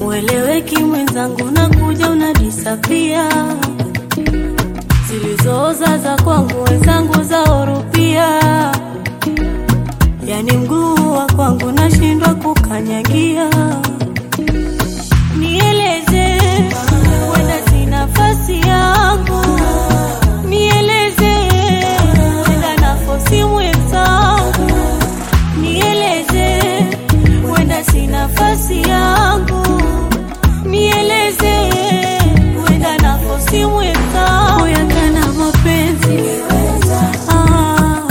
Ueleweki mwenzangu, nakuja unadisapia, zilizooza za kwangu wenzangu zaorupia, yani mguu wa kwangu nashindwa kukanyagia. Nieleze, wenda si nafasi yangu, nieleze, wenda nafosi mwenzangu, nieleze, wenda si nafasi yangu, nieleze, wenda nafosi mwenzangu, yakana mapenzi ah,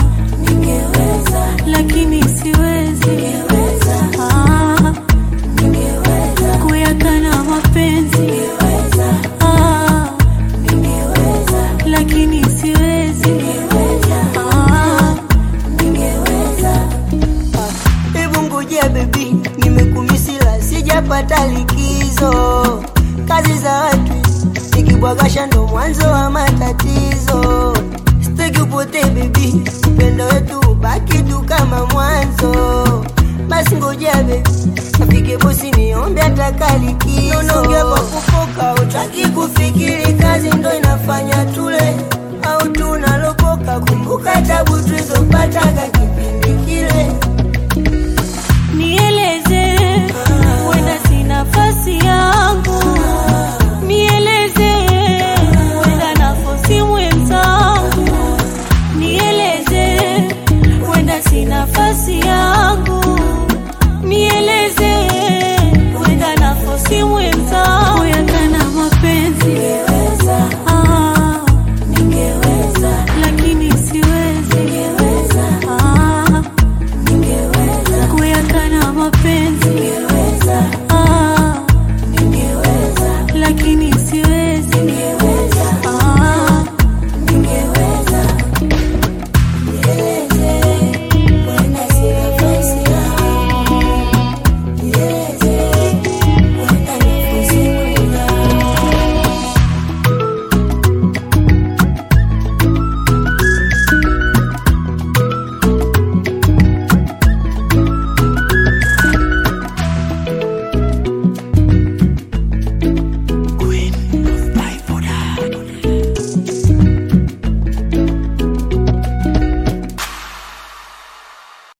lakini siwezi ah, kuyakana mapenzi ah, lakini siwezi ah, Hebu ngojea bebi, nimekumisila sijapata likizo. Kazi za watu nikibwagasha ndo mwanzo wa matatizo. Sitaki upotee bebi, upendo wetu ubaki tu kama mwanzo. Basi ngojea bebi, afike bosi niombe ataka likizo. Unaongea kwa kufoka, utaki kufikiri, kazi ndo inafanya tule au tunalokoka. Kumbuka tabu tulizopata